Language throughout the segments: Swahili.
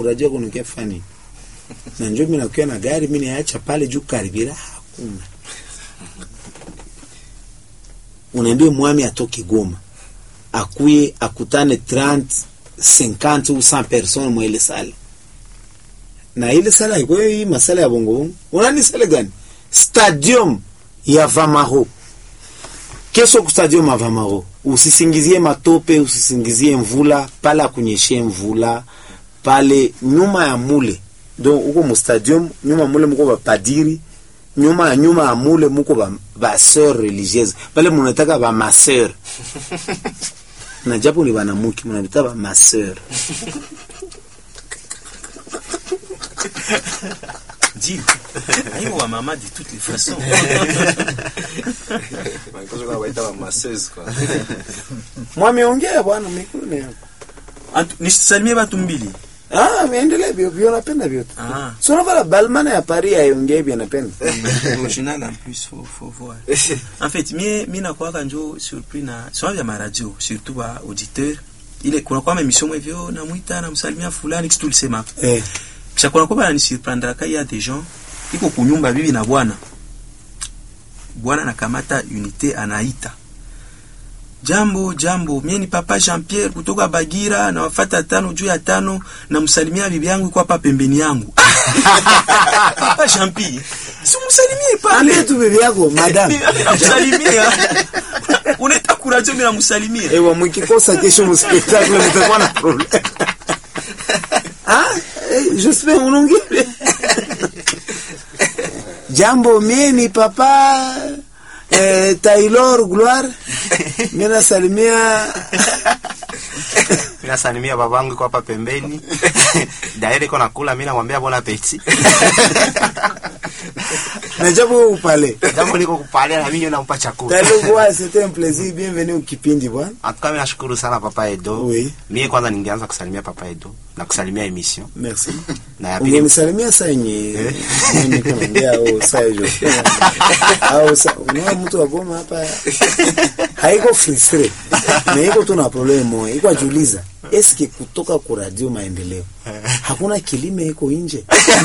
kuradio kunukia fani na njo mimi nakuwa na gari mimi niacha pale juu karibira hakuna unaambia mwami atoke Goma akuye akutane 30 50 ou 100 personnes mwa ile sale na ile sale haikuwa hii masala ya bongo bongo unani sale gani stadium ya Vamaro kesho ku stadium ya Vamaro usisingizie matope usisingizie mvula pale akunyeshe mvula pale nyuma ya mule donc uko mu stadium nyuma mule muko bapadiri nyuma ya nyuma ya mule muko ba, ba sœur religieuse pale munataka ba maseur na japo ni banamuki munabita ba maseur Dis, ayo wa mama de toutes les façons. mwami ongea bwana mikuni yako Antu- Nisalimie watu mbili. ah miendelee vyo vyo napenda vyote Ah. so unavala balmana ya Paris aiongee vyo napenda Original en plus, faut, faut voir. En fait, mie mi nakwaka njo surpris na sio vya maradio, surtout wa auditeur. Ile kuna kwa emission mwe vyo namwita namsalimia fulani kitu tulisema. eh Kisha kuna kwa ni surprendre kai ya des gens iko kunyumba bibi na bwana. Bwana anakamata unité anaita. Jambo jambo, mie ni papa Jean Pierre kutoka Bagira na wafata tano juu ya tano na msalimia bibi yangu iko hapa pembeni yangu. papa Jean Pierre. Si msalimie pale. ambie tu bibi yako madame Namsalimia. Unaita kuradio mimi namsalimia. ewa mkikosa kesho mspektakle mtakuwa na problem ah eh, j'espère unaongea jambo mie ni papa eh, Taylor Gloire mimi nasalimia nasalimia babangu iko hapa pembeni daire iko nakula mi namwambia bon appetit na japo upale jambo liko kupalia na mimi nampa chakula Taylor Gloire c'était un plaisir bienvenue au kipindi bwana antuka mi nashukuru sana papa edo Oui. mie kwanza ningeanza kusalimia papa edo na kusalimia emission merci na ya pili ungenisalimia saa yenye mimi kunaongea au saa hiyo au saa unaona mtu wa Goma hapa haiko frustre na iko tu na problem moja iko ajiuliza eske kutoka ku radio maendeleo hakuna kilime iko nje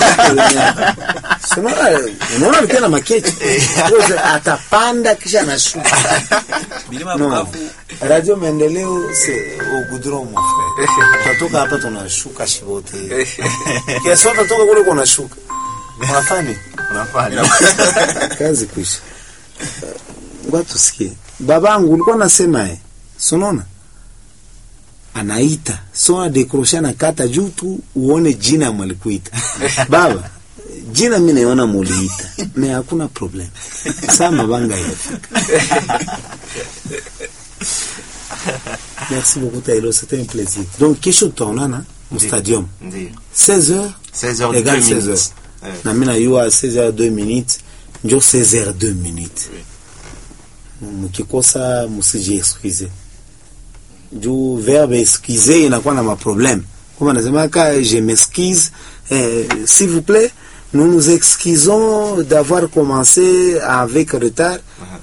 So, unaona unaona alikuwa na makechi atapanda kisha anashuka Bilima no. Bukavu radio maendeleo c'est au goudron mon frère tutatoka hapa tunashuka shibote kiasi tutatoka kule kunashuka unafanya unafanya kazi kuisha ngoja tusikie babangu ulikuwa nasema eh sonona anaita so adekrosha na kata juu tu uone jina mwalikuita baba jina mi naiona muliita me hakuna problem saa mabanga yafika merci beaucoup Tailo c'était un plaisir donc kesho tutaonana mu stadium ndio 16h 16h Égale 2 16 minutes heures. Eh. na mi nayua 16h 2 minutes njo 16h 2 minutes mukikosa musiji excuse juu verbe excuse inakuwa na maproblème kama nasemaka je m'excuse eh, s'il vous plaît nous nous excusons d'avoir commencé avec retard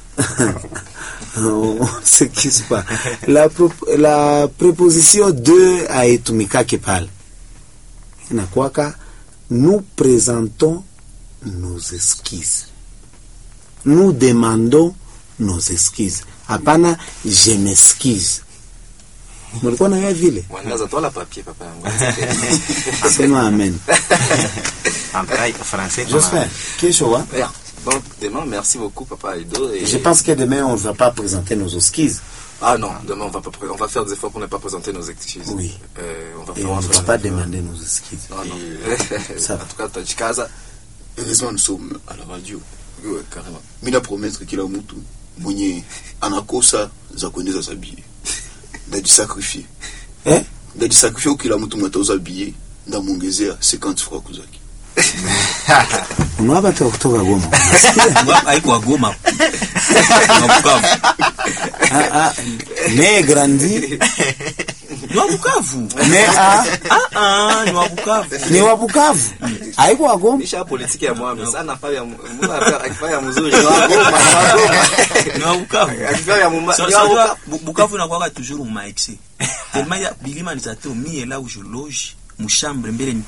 on s'excuse pas la, pro la préposition de haitumikake pale inakuwaka nous présentons nos excuses nous demandons nos excuses hapana je m'excuse mulikuwa nayo vile Wangaza tola papier papa yangu. sema amen En tout cas, français kama- j'espère kesho wa Yeah. Donc demain, merci beaucoup papa Edo. Et... je pense que demain on va pas présenter nos excuses Ah non, demain on va pas pré- on va faire des efforts pour ne pas présenter nos excuses. Oui. Euh, on va et faire on un ne va effort. pas demander nos excuses Non non. Ça en va. tout cas, tajikaza. heureusement nous sommes à la radio ouais, carrément mi na promettre kila mtu mwenye anakosa za kuendeza za bie ndajisakrifie eh ndajisakrifie kila mtu mwenye atauza bie ndamwongezea 50 francs kuzaki unawa batu wa kutoka Goma haiko wagoma Wa Bukavu. ah, ah, mais grandi Ni wa Bukavu. mais ah, Ah ah, ni wa Bukavu. ni wa Bukavu haiko wa Goma Nisha politiki ya mwami sana fanya mbona akifanya mzuri. Ni wagoma, ni wagoma. Ni wa Bukavu. Akifanya muma. So- ni so wagoma. unajua, Bu- Bukavu inakuwaka toujours mu excès. Tellement ya bilima ni zato mie là où je loge mu chambre mbele ni